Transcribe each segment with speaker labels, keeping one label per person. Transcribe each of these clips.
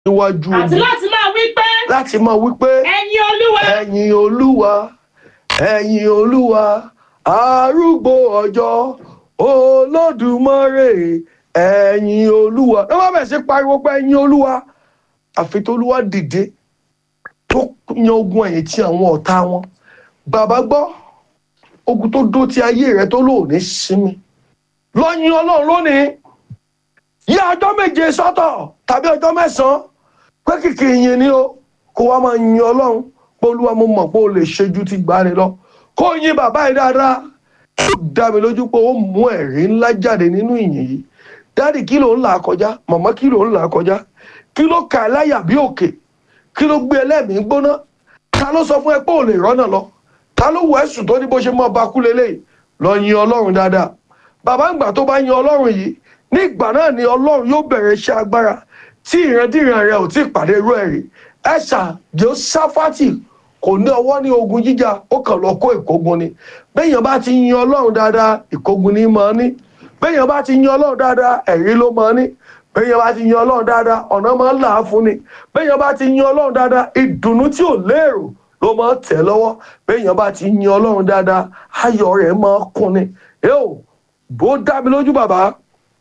Speaker 1: níwájú
Speaker 2: àti
Speaker 1: ogun
Speaker 2: láti máa wí pé
Speaker 1: láti máa wí pé
Speaker 2: ẹ̀yin olúwa
Speaker 1: ẹ̀yin olúwa ẹ̀yin olúwa arúgbó ọjọ́ olódùmarè ẹ̀yin olúwa ẹ má bẹ̀ sí pariwo pé ẹ̀yin olúwa àfi tó olúwa dìde tó yan ogun ẹ̀yìn tí àwọn ọ̀tá wọn bàbá gbọ́ ogun tó dó ti ayé rẹ tó lò ní sinmi lọ́yìn ọlọ́run lónìí yá ọjọ́ méje sọ́tọ̀ tàbí ọjọ́ mẹ́sàn-án pé kìkì yìn ni o kó wá máa yin ọlọ́run pé olúwa mo mọ̀ pé o lè ṣe ju ti gbani lọ kó yin bàbá yìí dáadáa ó dá mi lójú pé ó mú ẹ̀rí ńlá jáde nínú ìyìn yìí dáàdì kí ló ń là kọjá màmá kí ló ń là kọjá kí ló ka ẹláyà bí òkè kí ló gbé ẹlẹ́mìí gbóná ta ló sọ fún ẹ pé ò lè rọ́nà lọ ta ló wọ ẹ̀sùn tó ní bó ṣe mọ́ ọba kú lélẹ́yìí lọ yin ọlọ́run dáadáa bàbá ìgbà tó bá yin ọlọ́run yìí ní ìgbà náà ni ọlọ́run yóò bẹ̀rẹ̀ iṣẹ́ agbára tí ìrandíran rẹ ò tí ì pàdé irú ẹ̀ rí ẹ̀ṣà josafati kò ní ọwọ́ ní ogun jíjà ó kàn lọ kó ìkógun ni béèyàn bá ti yin ọlọ́run dáadáa ìkógun ní máa ní béèyàn bá ti yin ọlọ́run dáadáa ẹ̀rí ló máa ní béèyàn bá ti yin ọlọ́run dáadáa ọ̀nà máa ń là á fún ni béèyàn bá ti yin ọlọ́run dáadáa ìdùnnú tí ò léèrò ló máa ń tẹ̀ lọ́wọ́ béèyàn bá ti yin ọlọ́run dáadáa ayọ̀ rẹ̀ máa kún ni yóò bó dá mi lójú bàbá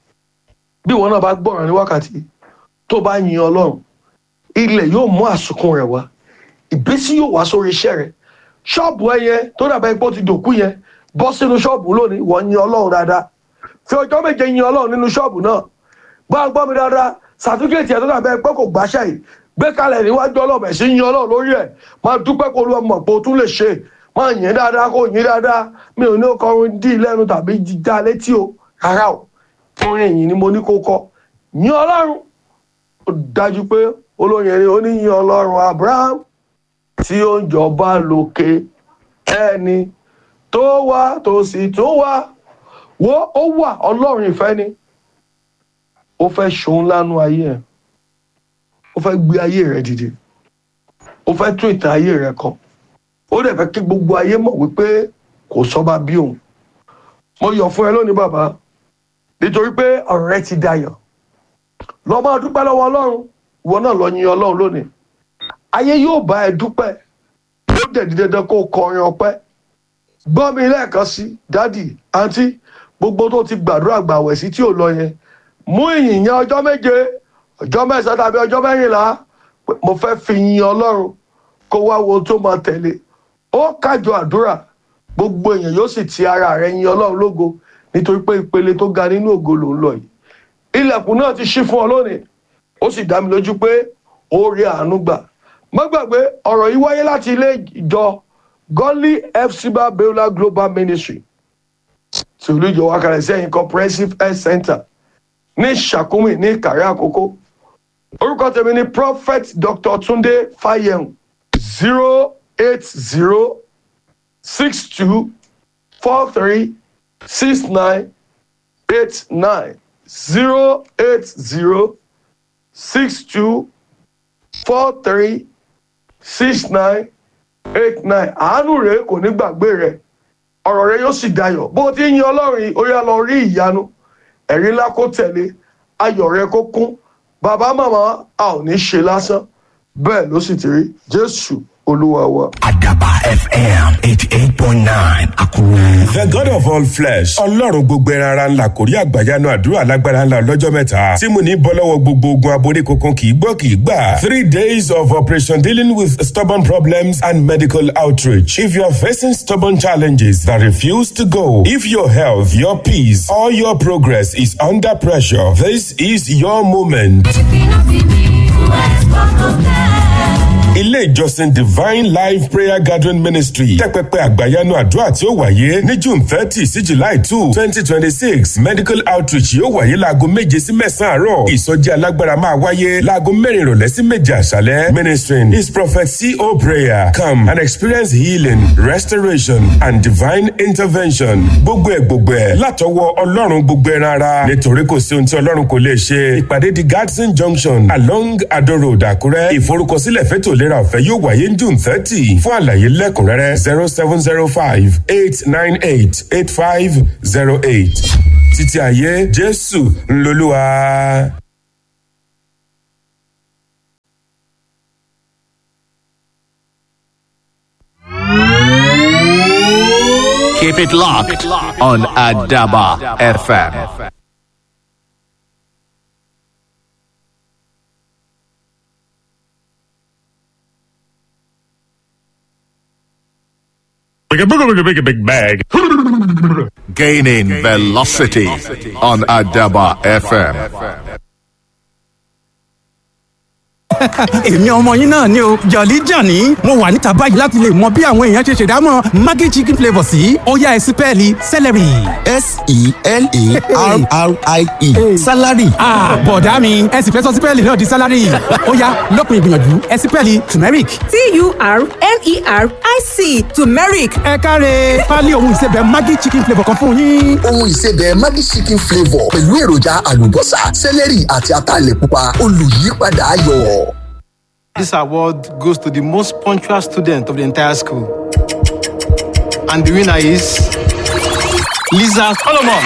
Speaker 1: bí ìwọ náà bá gbọ́ràn ní wákàtí tó bá yin ọlọ́run ilẹ̀ yóò mú àsùnkún rẹ̀ wá ìbísí yóò wá sórí iṣẹ́ rẹ̀ ṣọ́ọ̀bù ẹ yẹn tó dàbẹ́ pé ó ti dòkú yẹn bọ́ sínú ṣọ́ọ̀bù lónìí wọ́n yin ọlọ́run dáadáa fi ọjọ́ méje yin ọlọ́run nínú ṣọ́ọ̀bù náà gbọ́ gbọ́ mi dáadáa sàtúkẹ́tì ẹ̀ tó dàbẹ́ pé kò gbàṣẹ́ yìí gbé kalẹ̀ níwájú ọlọ́run ẹ̀ sí yin ọlọ́run lórí ẹ̀ máa dúpẹ́ kó lu ọmọ pé o tún lè ṣe máa yìn dáadáa kó yìn dáadáa mi ò ní kọrin dí lẹ́nu tàbí jíjá létí o rárá o orin yìí ni mo ní kó kọ yin ọlọ́run ó dájú pé olóyin ẹni oníyin ọlọ́run abraham tí ó ń jọba lókè ẹni tó wá tó sì tún wá wo ó wà ọlọ́run ìfẹ́ ni ó fẹ́ ṣòun lánú ayé ẹ̀ ó fẹ́ gbé ayé rẹ̀ dìde ó fẹ́ tún ìtàn ayé rẹ̀ kọ ó dẹ̀ fẹ́ kí gbogbo ayé mọ̀ wípé kò sọ́ba bí òun mo yọ̀ fún ẹ lónìí bàbá nítorí pé ọ̀rọ̀ rẹ ti dayọ̀ lọ máa dúpẹ́ lọ́wọ́ ọlọ́run ìwọ náà lọ yin ọlọ́run lónìí ayé yóò bá ẹ dúpẹ́ ó dẹ̀ di dandan kó o kọrin ọpẹ́ gbọ́ mi lẹ́ẹ̀kan sí dádì àǹtí gbogbo tó ti gbàdúrà gbàwẹ̀ sí tí ò lọ yẹn mú ìyìn yẹn ọjọ́ méje ọjọ́ mẹ́sàn-án tàbí ọjọ́ mẹ́rìnlá mo fẹ́ fi yin ọlọ́run kó wá wo tó máa tẹ̀lé ó kájọ àdúrà gbogbo èèyàn yóò sì ti ara rẹ̀ yin ọlọ́run lógo nítorí pé ìpele tó ga nínú ògo ló ń lọ yìí ilẹ̀kùn náà ti ṣí fún ọ lónìí ó sì dá mi lójú pé ó rí àánú gbà má gbàgbé ọ̀rọ̀ yìí wáyé láti ilé ìjọ godly fcba beulah global ministry tí olùjọ wa kalẹ̀ sẹ́yìn comprehensive health center ní sàkúmì ní ìkàrẹ́ àkókò orúkọ tèmi ni prophet dr tunde fayem zero eight zero six two four three six nine eight nine zero eight zero six two four three six nine eight nine àánú rẹ kò ní gbàgbé rẹ ọ̀rọ̀ rẹ yóò sì dayọ̀ bó o ti ń yin ọlọ́run yìí ó yá lọ rí ìyanu ẹ̀rí ńlá kó tẹ̀lé ayọ̀ rẹ kó kún bàbá màmá a ò ní ṣe lásán bẹ́ẹ̀ ló sì ti rí jésù olúwa wa.
Speaker 3: Adaba FM 88.9 Akure.
Speaker 4: The God of all flesh. Ọlọ́run gbogbo ẹran ara ńlá kò rí àgbàyanu àdúrà lágbára ńlá lọ́jọ́ mẹ́ta. Tí mo ní bọ́ lọ́wọ́ gbogbo ogun aborí kankan kì í gbọ́ kì í gbà. Three days of operation dealing with stubborn problems and medical outreach. If you are facing stubborn challenges that refuse to go, if your health, your peace, or your progress is under pressure, this is your moment. ilé ìjọsìn divine life prayer gathering ministry tẹ́pẹ́pẹ́ àgbàyanu àdúrà tí ó wáyé ní june thirty sí july two twenty twenty six medical outreach yóò wáyé láago méje sí mẹ́sàn-án àárọ̀ ìsọjí alágbára máa wáyé láago mẹ́rin ìrọ̀lẹ́ sí méje àṣálẹ́ ministering is prophet co prayer come and experience healing restoration and divine intervention gbogbo ẹ̀ gbogbo ẹ̀ látọwọ́ ọlọ́run gbogbo ẹran ara nítorí kò sí ohun tí ọlọ́run kò lè ṣe ìpàdé di gadsden junction along ado road àkúrẹ́ ìforúkọsílẹ̀ fẹ́tò ìlera ọ̀fẹ́ yóò wáyé ní june thirty fún àlàyé lẹ́kùnrẹ́rẹ́ zero seven zero five eight nine eight eight five zero eight títí ayé jésù ńlọlúwa.
Speaker 2: Keep it locked on Adaba FM.
Speaker 5: Like a big, big, big, big bag.
Speaker 2: Gaining velocity on Adaba FM.
Speaker 6: èmi ọmọ yín náà ni o jọ̀lí jàní mo wà níta báyìí láti lè mọ bí àwọn èèyàn ṣe ṣèdámọ̀ maggi chicken flavour sí ọ̀yá ẹ̀sìn pẹ́ẹ́lí celery.
Speaker 7: s-e-l-a-r-r-i-e salary.
Speaker 6: bọ̀dá mi ẹ sì fẹ́ sọ sípẹ́ẹ̀lì náà di salary ọ̀yá lọ́kùn ìgbìyànjú ẹ̀sìn pẹ́ẹ́lì turmeric.
Speaker 8: t-u-r-m-e-r-i-c turmeric
Speaker 6: ẹ káre pálí ohun ìsebẹ̀ maggi chicken flavour kan fún yín.
Speaker 7: ohun ìsebẹ̀ Maggi chicken flavour pẹ̀lú èròjà àlùbọ́sà sẹ́lẹ̀rì àti ataalẹ̀ pupa olùyípadà ayọ̀.
Speaker 9: This award goes to the most punctual student of the entire school. And the winner is Lisa Solomon.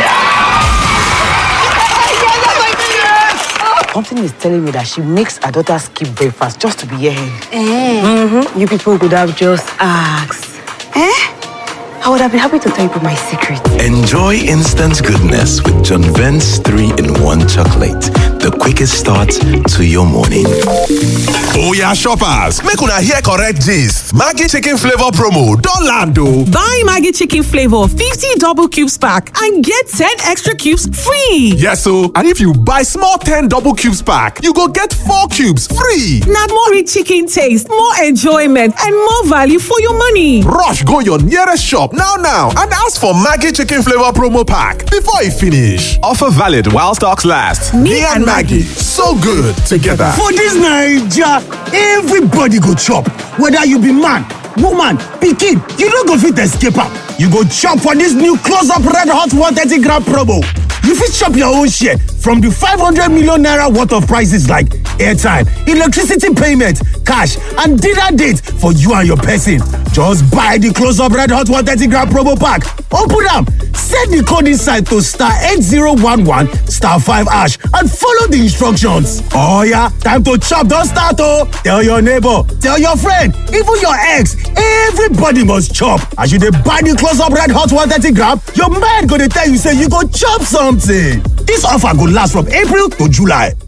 Speaker 10: Something is telling me that she makes her daughter skip breakfast just to be here. Mm-hmm. You people could have just asked. Eh? I would have been happy to tell you my secret.
Speaker 3: Enjoy instant goodness with John Vent's 3 in 1 chocolate. The quickest start to your morning.
Speaker 11: Oya shoppers, make una hear correct gist. Maggi chicken flavor promo don land o.
Speaker 12: Buy Maggi chicken flavor 50 double cubes pack and get 10 extra cubes free.
Speaker 11: Yes o, and if you buy small 10 double cubes pack, you go get 4 cubes free.
Speaker 12: Na more rich chicken taste, more enjoyment and more value for your money.
Speaker 11: Rush go your nearest shop now now and ask for Maggi chicken flavor promo pack before e finish. Offer valid while stocks last. Me, and Maggie, so good together.
Speaker 13: For this Naija, everybody go chop. Whether you be man, woman, pikin, you no go fit escape am. You go chop for this new close-up red hot 130 gram promo. You fit chop your own share from the 500 million naira worth of prices like airtime, electricity payment, cash, and dinner date for you and your person. Just buy the close-up red hot 130 gram promo pack. Open am, set the code inside to star 8011 star 5 hash and follow the instructions. Oh yeah, time to chop don start oh! Tell your neighbor, tell your friend, even your ex, everybody must chop. As you dey buy the close-up red hot 130 gram, your mind go dey tell you say you go chop something. This offer go last from April to July.